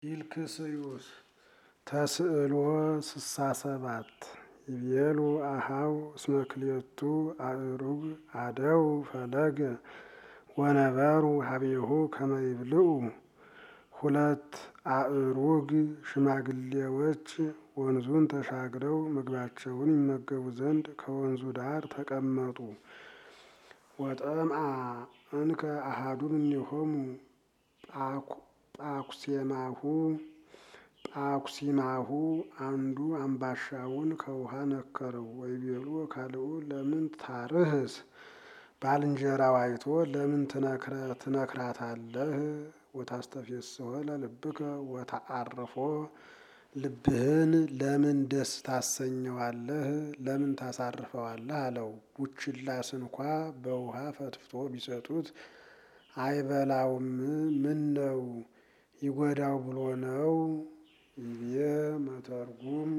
ፊልክስዩስ ተስእሎ ስሳ ሰባት ይቤሉ አሃው እስመ ክልኤቱ አእሩግ አደው ፈለገ ወነበሩ ሀቤሁ ከመ ይብልዑ ሁለት አእሩግ ሽማግሌዎች ወንዙን ተሻግረው ምግባቸውን ይመገቡ ዘንድ ከወንዙ ዳር ተቀመጡ። ወጠምአ እንከ አሃዱ እምኔሆሙ ጳኩሴማሁ ጳኩሲማሁ አንዱ አምባሻውን ከውሃ ነከረው። ወይቤሉ ካልኡ ለምን ታርህስ ባልንጀራው አይቶ ለምን ትነክራታለህ? ወታስተፌስሖ ለልብከ ወተዓርፎ ልብህን ለምን ደስ ታሰኘዋለህ? ለምን ታሳርፈዋለህ? አለው። ቡችላስ እንኳ በውሃ ፈትፍቶ ቢሰጡት አይበላውም። ምን ነው ይጎዳው ብሎ ነው? ይቤ መተርጉም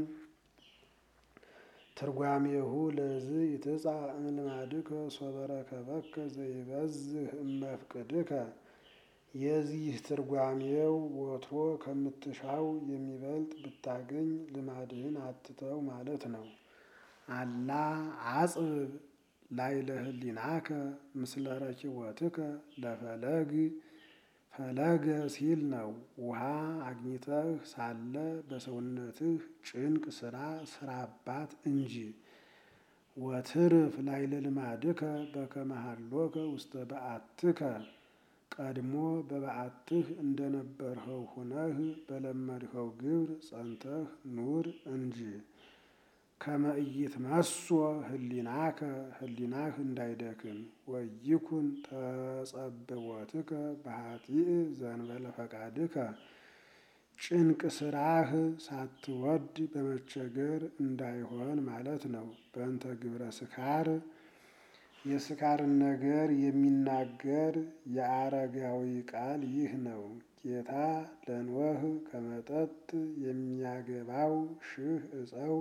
ትርጓሜሁ ለዝ ይትጻ እምልማድከ ሶበ ረከበከ ዘይበዝህ እመፍቅድከ። የዚህ ትርጓሜው ወትሮ ከምትሻው የሚበልጥ ብታገኝ ልማድህን አትተው ማለት ነው። አላ አጽብብ ላዕለ ህሊናከ ምስለ ረኪቦትከ ለፈለግ ፈለገ ሲል ነው። ውሃ አግኝተህ ሳለ በሰውነትህ ጭንቅ ስራ ስራባት እንጂ። ወትርፍ ላዕለ ልማድከ በከመ ሀሎከ ውስተ በዓትከ ቀድሞ በበዓትህ እንደነበርኸው ሁነህ በለመድኸው ግብር ጸንተህ ኑር እንጂ። ከመ ኢይትመሶ ህሊናከ ህሊናህ እንዳይደክም። ወይኩን ተጸብዖትከ በኃጢእ ዘእንበለ ፈቃድከ ጭንቅ ስራህ ሳትወድ በመቸገር እንዳይሆን ማለት ነው። በእንተ ግብረ ስካር የስካርን ነገር የሚናገር የአረጋዊ ቃል ይህ ነው። ጌታ ለኖህ ከመጠጥ የሚያገባው ሺህ እፀው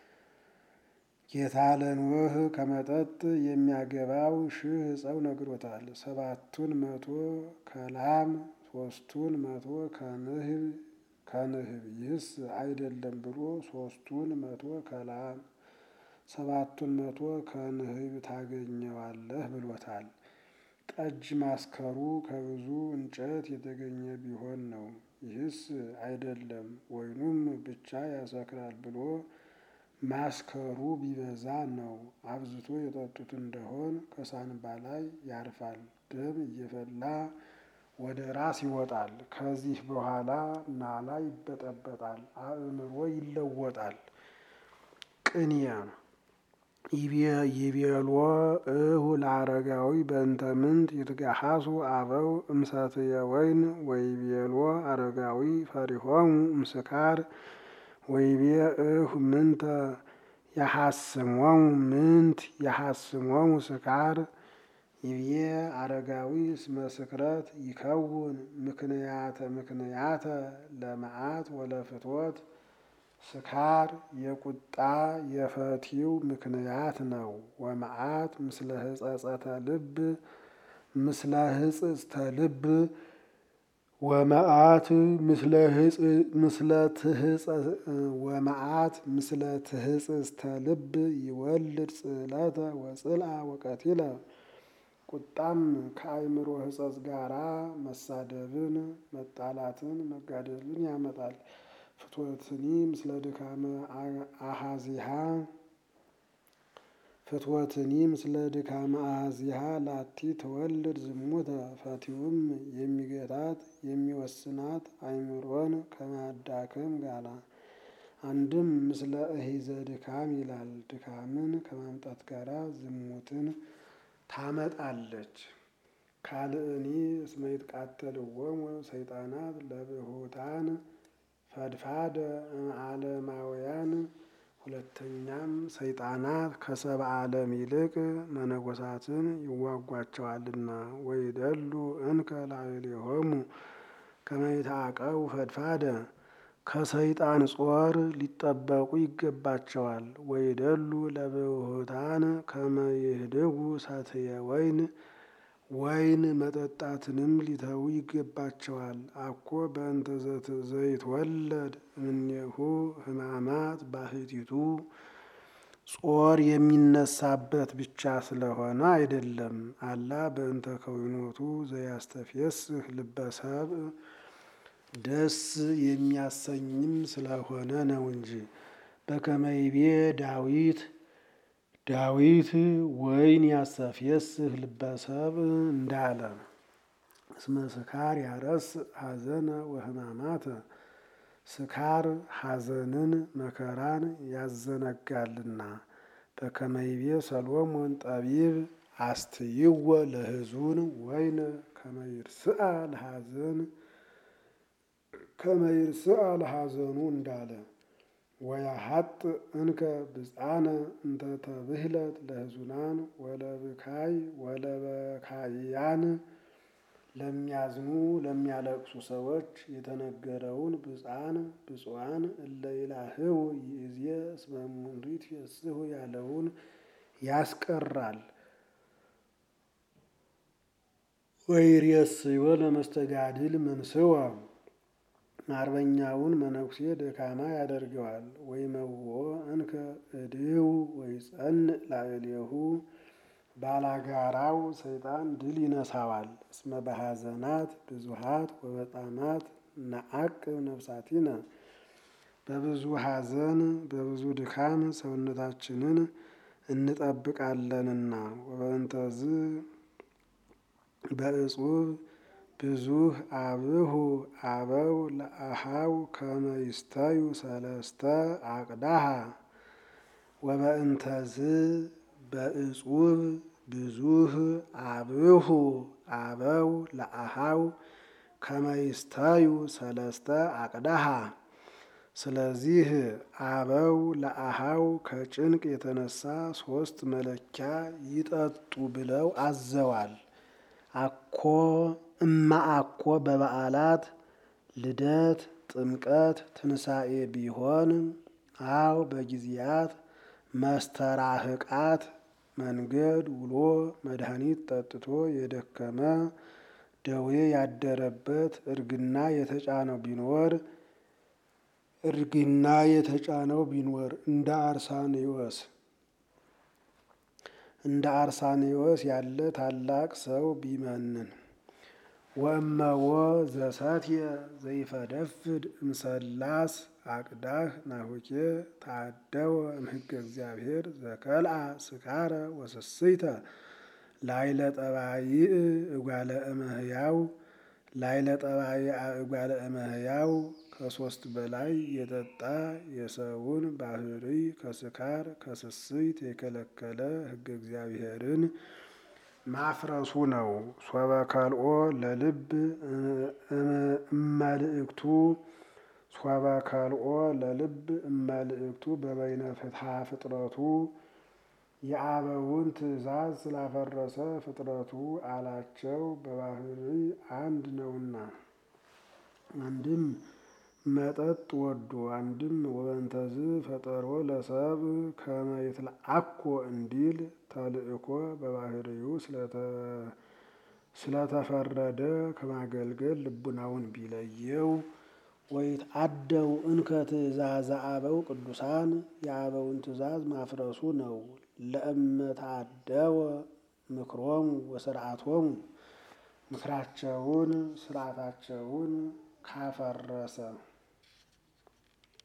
ጌታ ለኖህ ከመጠጥ የሚያገባው ሺህ እፀው ነግሮታል። ሰባቱን መቶ ከላም ሶስቱን መቶ ከንህብ ከንህብ ይህስ አይደለም ብሎ ሶስቱን መቶ ከላም ሰባቱን መቶ ከንህብ ታገኘዋለህ ብሎታል። ጠጅ ማስከሩ ከብዙ እንጨት የተገኘ ቢሆን ነው። ይህስ አይደለም ወይኑም ብቻ ያሰክራል ብሎ ማስከሩ ቢበዛ ነው። አብዝቶ የጠጡት እንደሆን ከሳንባ ላይ ያርፋል፣ ደም እየፈላ ወደ ራስ ይወጣል። ከዚህ በኋላ ናላ ይበጠበጣል፣ አእምሮ ይለወጣል። ቅንያ ይቤሎ እሁ ለአረጋዊ በእንተ ምንት ይትገሃሱ አበው እምሰትየ ወይን ወይቤሎ አረጋዊ ፈሪሆሙ እምስካር ወይቤ እሁ ምንተ የሐስሞሙ ምንት የሐስሞሙ ስካር ይብዬ አረጋዊ እስመ ስክረት ይከውን ምክንያተ ምክንያተ ለመዓት ወለፍትወት ስካር የቁጣ የፈቲው ምክንያት ነው። ወመዓት ምስለ ህጸጸተ ልብ ምስለ ህጽጽተ ልብ ወመዓት ምስለ ምስለ ወመዓት ምስለ ትህጽጽተ ልብ ይወልድ ጽዕለተ ወጽልአ ወቀቲለ ቁጣም ከአእምሮ ህጸጽ ጋራ መሳደብን፣ መጣላትን፣ መጋደልን ያመጣል። ፍትወትኒ ምስለ ድካመ አሃዚሃ ፍትወትኒ ምስለ ድካመ አሃዚሃ ላቲ ተወልድ ዝሙተ ፈቲውም የሚገታት የሚወስናት አእምሮን ከማዳከም ጋራ አንድም ምስለ እሂዘ ድካም ይላል። ድካምን ከማምጣት ጋራ ዝሙትን ታመጣለች። ካልእኒ እስመ ይትቃተልዎሙ ሰይጣናት ለብሁታን ፈድፋደ እምዓለማውያን ሁለተኛም ሰይጣናት ከሰብአ ዓለም ይልቅ መነኮሳትን ይዋጓቸዋልና። ወይደሉ እንከ ላዕሌሆሙ ከመ ይትዓቀቡ ፈድፋደ ከሰይጣን ጾር ሊጠበቁ ይገባቸዋል። ወይደሉ ለብሁታን ከመ ይህድጉ ሰትየ ወይን ወይን መጠጣትንም ሊተዉ ይገባቸዋል። አኮ በእንተ ዘይትወለድ እምኔሁ ሕማማት ባህቲቱ ጾር የሚነሳበት ብቻ ስለሆነ አይደለም። አላ በእንተ ከዊኖቱ ዘያስተፌስህ ልበሰብ ደስ የሚያሰኝም ስለሆነ ነው እንጂ። በከመይቤ ዳዊት ዳዊት ወይን ያስተፌስህ ልበሰብ እንዳለ እስመ ስካር ያረስ ሐዘነ ወሕማማተ ስካር ሐዘንን መከራን ያዘነጋልና። በከመይቤ ሰሎሞን ጠቢብ አስትይወ ለሕዙን ወይነ ከመይርስአ ለሐዘን ከመይርስአ ለሐዘኑ እንዳለ ወያሀጥ እንከ ብፃነ እንተ ተብህለት ለሕዙናን ወለብካይ ወለበካይያን ለሚያዝኑ ለሚያለቅሱ ሰዎች የተነገረውን ብፃን ብፁዓን እለ ይላህው ይእዜ እስመ እሙንቱ ይፌስሑ ያለውን ያስቀራል። ወይሬስዮ ለመስተጋድል መንስወ አርበኛውን መነኩሴ ደካማ ያደርገዋል። ወይመውኦ እንከ እድው ወይጸንዕ ላዕሌሁ ባላጋራው ሰይጣን ድል ይነሳዋል። እስመ በሐዘናት ብዙሃት ወበጣማት ነዐቅብ ነፍሳቲነ በብዙ ሐዘን በብዙ ድካም ሰውነታችንን እንጠብቃለንና። ወበእንተዝ በእጹብ ብዙህ አብሁ አበው ለአሃው ከመ ይስተዩ ሰለስተ አቅዳሃ ወበእንተዝ በእጹብ ብዙህ አብሁ አበው ለአሃው ከመ ይስተዩ ሰለስተ አቅዳሃ። ስለዚህ አበው ለአሃው ከጭንቅ የተነሳ ሶስት መለኪያ ይጠጡ ብለው አዘዋል። አኮ እማ አኮ በበዓላት ልደት፣ ጥምቀት፣ ትንሣኤ ቢሆን አው በጊዜያት መስተራህቃት መንገድ ውሎ መድኃኒት ጠጥቶ የደከመ ደዌ ያደረበት እርግና የተጫነው ቢኖር እርግና የተጫነው ቢኖር እንደ አርሳኔዎስ እንደ አርሳኔዎስ ያለ ታላቅ ሰው ቢመንን ወእመዎ ዘሰትየ ዘይፈደፍድ እምሰላስ አቅዳህ ናሁኬ ታደወ እምሕገ እግዚአብሔር ዘከልአ ስካረ ወስስይተ ላይለ ጠባይእ እጓለ እመሕያው ላይለ ጠባይአ እጓለ እመሕያው ከሶስት በላይ የጠጣ የሰውን ባህሪ ከስካር ከስስይት የከለከለ ሕገ እግዚአብሔርን ማፍረሱ ነው። ሶበ ከልኦ ለልብ እመልእክቱ ሶበ ከልኦ ለልብ እመልእክቱ በበይነ ፍትሐ ፍጥረቱ የአበውን ትእዛዝ ስላፈረሰ ፍጥረቱ አላቸው በባህሪ አንድ ነውና። አንድም መጠጥ ወዶ አንድም ወበንተዝ ፈጠሮ ለሰብ ከመ ይትለአኮ እንዲል ተልእኮ በባህሪው ስለተፈረደ ከማገልገል ልቡናውን ቢለየው ወይትአደው እንከ ትእዛዘ አበው ቅዱሳን የአበውን ትእዛዝ ማፍረሱ ነው። ለእመታደወ ምክሮሙ ወስርዓቶሙ ምክራቸውን ስርዓታቸውን ካፈረሰ